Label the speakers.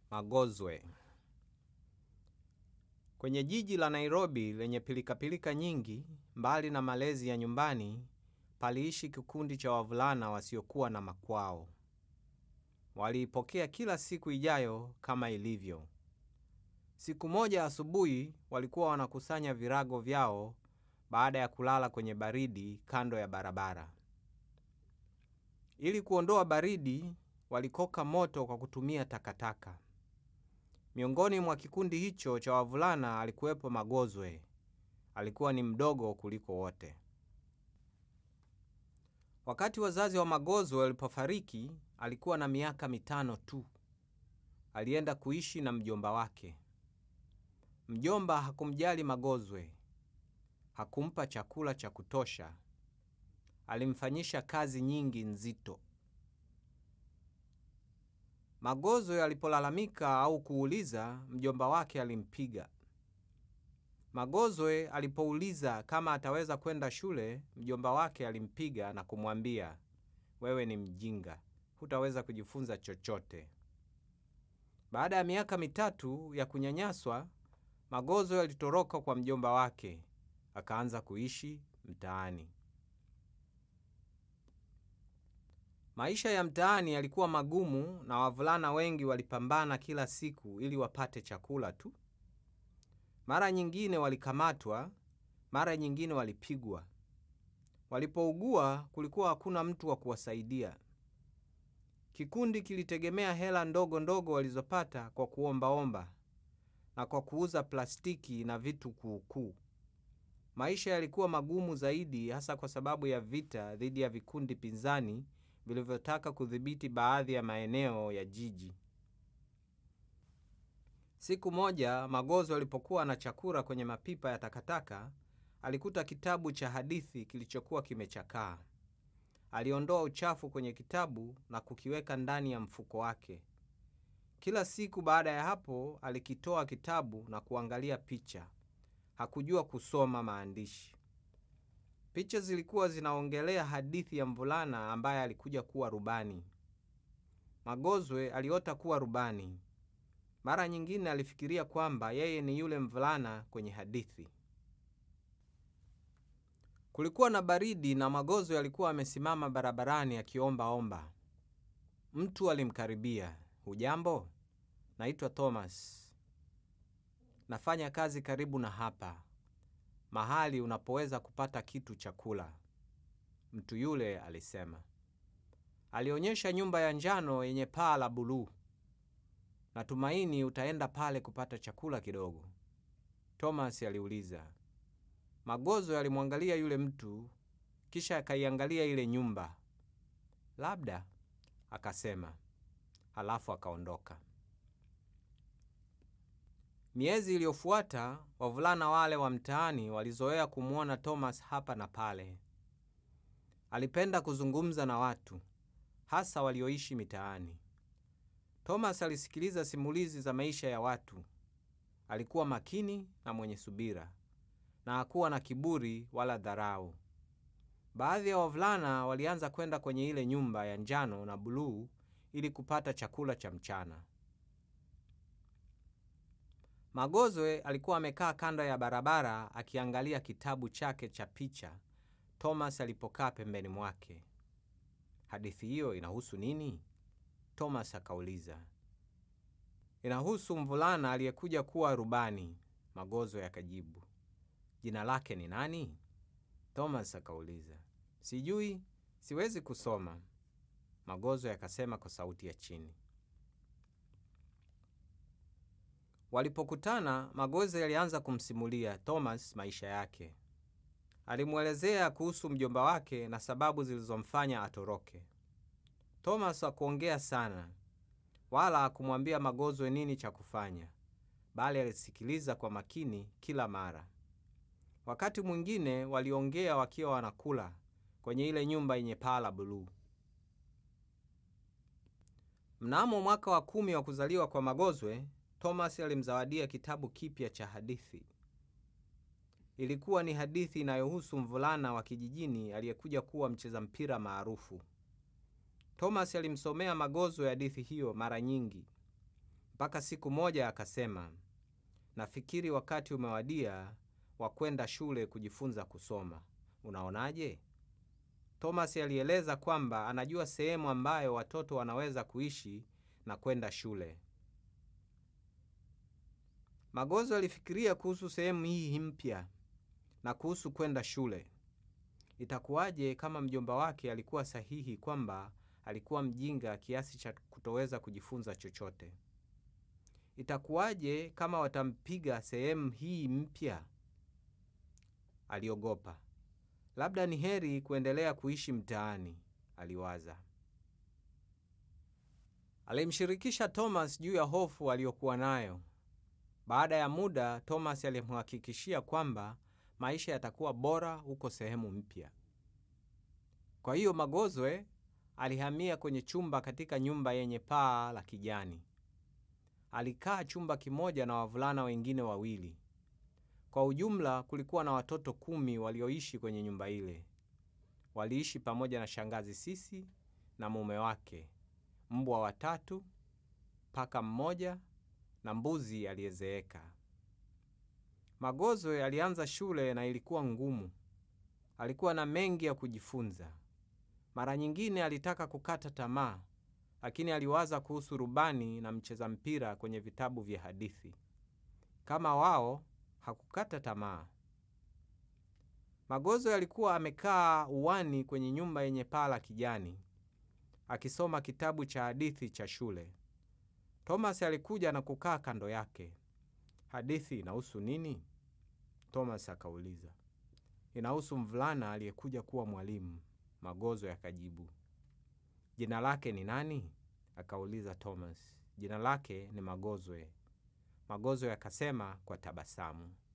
Speaker 1: Magozwe. Kwenye jiji la Nairobi lenye pilikapilika nyingi, mbali na malezi ya nyumbani, paliishi kikundi cha wavulana wasiokuwa na makwao. Waliipokea kila siku ijayo kama ilivyo. Siku moja asubuhi, walikuwa wanakusanya virago vyao baada ya kulala kwenye baridi kando ya barabara. Ili kuondoa baridi, walikoka moto kwa kutumia takataka. Miongoni mwa kikundi hicho cha wavulana alikuwepo Magozwe. Alikuwa ni mdogo kuliko wote. Wakati wazazi wa Magozwe walipofariki, alikuwa na miaka mitano tu. Alienda kuishi na mjomba wake. Mjomba hakumjali Magozwe. Hakumpa chakula cha kutosha. Alimfanyisha kazi nyingi nzito. Magozwe alipolalamika au kuuliza, mjomba wake alimpiga. Magozwe alipouliza kama ataweza kwenda shule, mjomba wake alimpiga na kumwambia, wewe ni mjinga, hutaweza kujifunza chochote. Baada ya miaka mitatu ya kunyanyaswa, Magozwe alitoroka kwa mjomba wake, akaanza kuishi mtaani. Maisha ya mtaani yalikuwa magumu na wavulana wengi walipambana kila siku ili wapate chakula tu. Mara nyingine walikamatwa, mara nyingine walipigwa. Walipougua kulikuwa hakuna mtu wa kuwasaidia. Kikundi kilitegemea hela ndogo ndogo walizopata kwa kuombaomba na kwa kuuza plastiki na vitu kuukuu. Maisha yalikuwa magumu zaidi hasa kwa sababu ya vita dhidi ya vikundi pinzani vilivyotaka kudhibiti baadhi ya maeneo ya jiji. Siku moja Magozwe alipokuwa na chakula kwenye mapipa ya takataka, alikuta kitabu cha hadithi kilichokuwa kimechakaa. Aliondoa uchafu kwenye kitabu na kukiweka ndani ya mfuko wake. Kila siku baada ya hapo, alikitoa kitabu na kuangalia picha. Hakujua kusoma maandishi. Picha zilikuwa zinaongelea hadithi ya mvulana ambaye alikuja kuwa rubani. Magozwe aliota kuwa rubani. Mara nyingine alifikiria kwamba yeye ni yule mvulana kwenye hadithi. Kulikuwa na baridi na Magozwe alikuwa amesimama barabarani akiombaomba. Mtu alimkaribia. Hujambo? Naitwa Thomas. Nafanya kazi karibu na hapa, mahali unapoweza kupata kitu cha kula. Mtu yule alisema. Alionyesha nyumba ya njano yenye paa la buluu. Natumaini utaenda pale kupata chakula kidogo. Thomas aliuliza. Magozwe alimwangalia yule mtu, kisha akaiangalia ile nyumba. Labda, akasema, halafu akaondoka. Miezi iliyofuata, wavulana wale wa mtaani walizoea kumwona Thomas hapa na pale. Alipenda kuzungumza na watu, hasa walioishi mitaani. Thomas alisikiliza simulizi za maisha ya watu. Alikuwa makini na mwenye subira na hakuwa na kiburi wala dharau. Baadhi ya wavulana walianza kwenda kwenye ile nyumba ya njano na buluu ili kupata chakula cha mchana. Magozwe alikuwa amekaa kando ya barabara akiangalia kitabu chake cha picha Thomas alipokaa pembeni mwake. Hadithi hiyo inahusu nini? Thomas akauliza. Inahusu mvulana aliyekuja kuwa rubani, Magozwe akajibu. Jina lake ni nani? Thomas akauliza. Sijui, siwezi kusoma, Magozwe akasema kwa sauti ya chini. Walipokutana, Magozwe alianza kumsimulia Thomas maisha yake. Alimwelezea kuhusu mjomba wake na sababu zilizomfanya atoroke. Thomas hakuongea sana wala hakumwambia Magozwe nini cha kufanya, bali alisikiliza kwa makini kila mara. Wakati mwingine waliongea wakiwa wanakula kwenye ile nyumba yenye paa la buluu. Mnamo mwaka wa kumi wa kuzaliwa kwa Magozwe, Thomas alimzawadia kitabu kipya cha hadithi. Ilikuwa ni hadithi inayohusu mvulana wa kijijini aliyekuja kuwa mcheza mpira maarufu. Thomas alimsomea Magozwe hadithi hiyo mara nyingi mpaka siku moja akasema, nafikiri wakati umewadia wa kwenda shule kujifunza kusoma. Unaonaje? Thomas alieleza kwamba anajua sehemu ambayo watoto wanaweza kuishi na kwenda shule. Magozo alifikiria kuhusu sehemu hii mpya na kuhusu kwenda shule. Itakuwaje kama mjomba wake alikuwa sahihi kwamba alikuwa mjinga kiasi cha kutoweza kujifunza chochote? Itakuwaje kama watampiga sehemu hii mpya? Aliogopa. Labda ni heri kuendelea kuishi mtaani, aliwaza. Alimshirikisha Thomas juu ya hofu aliyokuwa nayo. Baada ya muda, Thomas alimhakikishia kwamba maisha yatakuwa bora huko sehemu mpya. Kwa hiyo Magozwe alihamia kwenye chumba katika nyumba yenye paa la kijani. Alikaa chumba kimoja na wavulana wengine wawili. Kwa ujumla kulikuwa na watoto kumi walioishi kwenye nyumba ile. Waliishi pamoja na shangazi Sisi na mume wake, mbwa watatu, paka mmoja na mbuzi aliyezeeka. Magozwe alianza shule na ilikuwa ngumu. Alikuwa na mengi ya kujifunza. Mara nyingine alitaka kukata tamaa, lakini aliwaza kuhusu rubani na mcheza mpira kwenye vitabu vya hadithi. Kama wao, hakukata tamaa. Magozwe alikuwa amekaa uwani kwenye nyumba yenye paa la kijani, akisoma kitabu cha hadithi cha shule. Thomas alikuja na kukaa kando yake. Hadithi inahusu nini? Thomas akauliza. Inahusu mvulana aliyekuja kuwa mwalimu, Magozwe akajibu. Jina lake ni nani? akauliza Thomas. Jina lake ni Magozwe, Magozwe akasema kwa tabasamu.